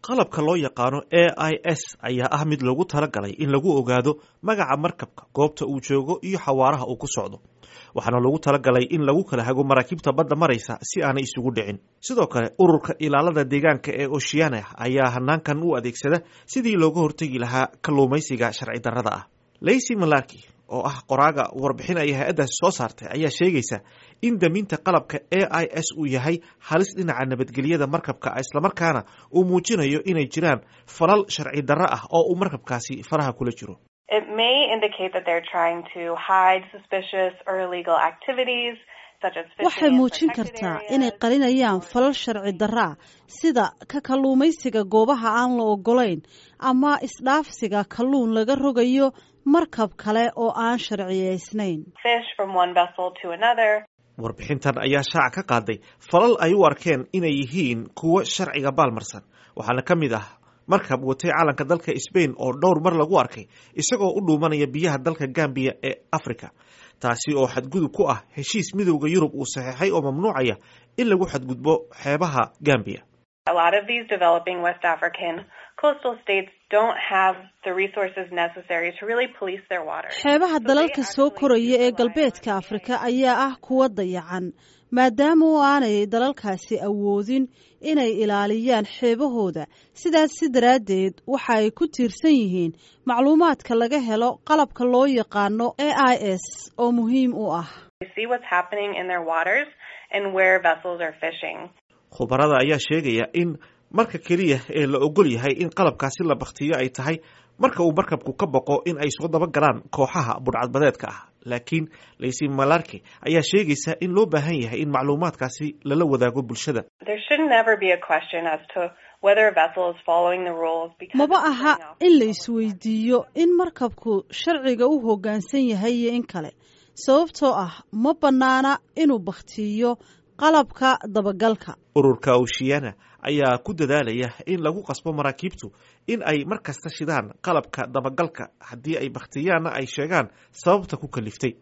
qalabka loo yaqaano a i s ayaa ah mid loogu talagalay in lagu ogaado magaca markabka goobta uu joogo iyo xawaaraha uu ku socdo waxaana loogu talagalay in lagu kala hago maraakiibta badda maraysa si aanay isugu dhicin sidoo kale ururka ilaalada deegaanka ee oceana ayaa hanaankan u adeegsada sidii looga hortegi lahaa kalluumaysiga sharci darrada ah lacy malaki oo ah qoraaga warbixin ay hay-addaasi soo saartay ayaa sheegaysa in daminta qalabka a i s uu yahay halis dhinaca nabadgelyada markabka islamarkaana uu muujinayo inay jiraan falal sharci darro ah oo uu markabkaasi faraha kula jiro It may indicate that they're trying to hide suspicious or illegal activities such as fishing waxay in muujin protected kartaa areas. inay qarinayaan falal sharci darra ah sida ka kalluumaysiga goobaha aan la ogolayn ama isdhaafsiga kalluun laga rogayo markab kale oo aan sharciyaysnayn fish from one vessel to another. warbixintan ayaa shaaca ka qaaday falal ay u arkeen inay yihiin kuwo sharciga baalmarsan waxaana ka mid ah markab watay calanka dalka sbain oo dhowr mar lagu arkay isagoo u dhuumanaya biyaha dalka gambiya ee africa taasi oo xadgudub ku ah heshiis midowda yurub uu saxeexay oo mamnuucaya in lagu xadgudbo xeebaha gambiya A lot of these developing West African coastal states don't have the resources necessary to really police their waters. xeebaha So they dalalka soo actually koraya do ee rely galbeedka on afrika ayaa ah kuwa dayacan maadaama oo aanay dalalkaasi awoodin inay ilaaliyaan xeebahooda sidaas si daraaddeed waxa ay ku tiirsan yihiin macluumaadka laga helo qalabka loo yaqaano a i s oo muhiim u ah They see what's happening in their waters and where vessels are fishing. khubarada ayaa sheegaya in marka keliya ee la ogol yahay in qalabkaasi la baktiyo ay tahay marka uu markabku ka boqo in ay soo daba galaan kooxaha budhcadbadeedka ah laakiin laysi malarke ayaa sheegaysa in loo baahan yahay in macluumaadkaasi lala wadaago bulshada There should never be a question as to whether a vessel is following the rules because maba it's aha going off in la the isweydiiyo in markabku sharciga u hoggaansan yahay iyo in kale sababtoo ah ma bannaana inuu bakhtiiyo qalabka dabagalka ururka oceana ayaa ku dadaalaya in lagu qasbo maraakiibtu in ay mar kasta shidaan qalabka dabagalka haddii ay bakhtiyaanna ay sheegaan sababta ku kaliftay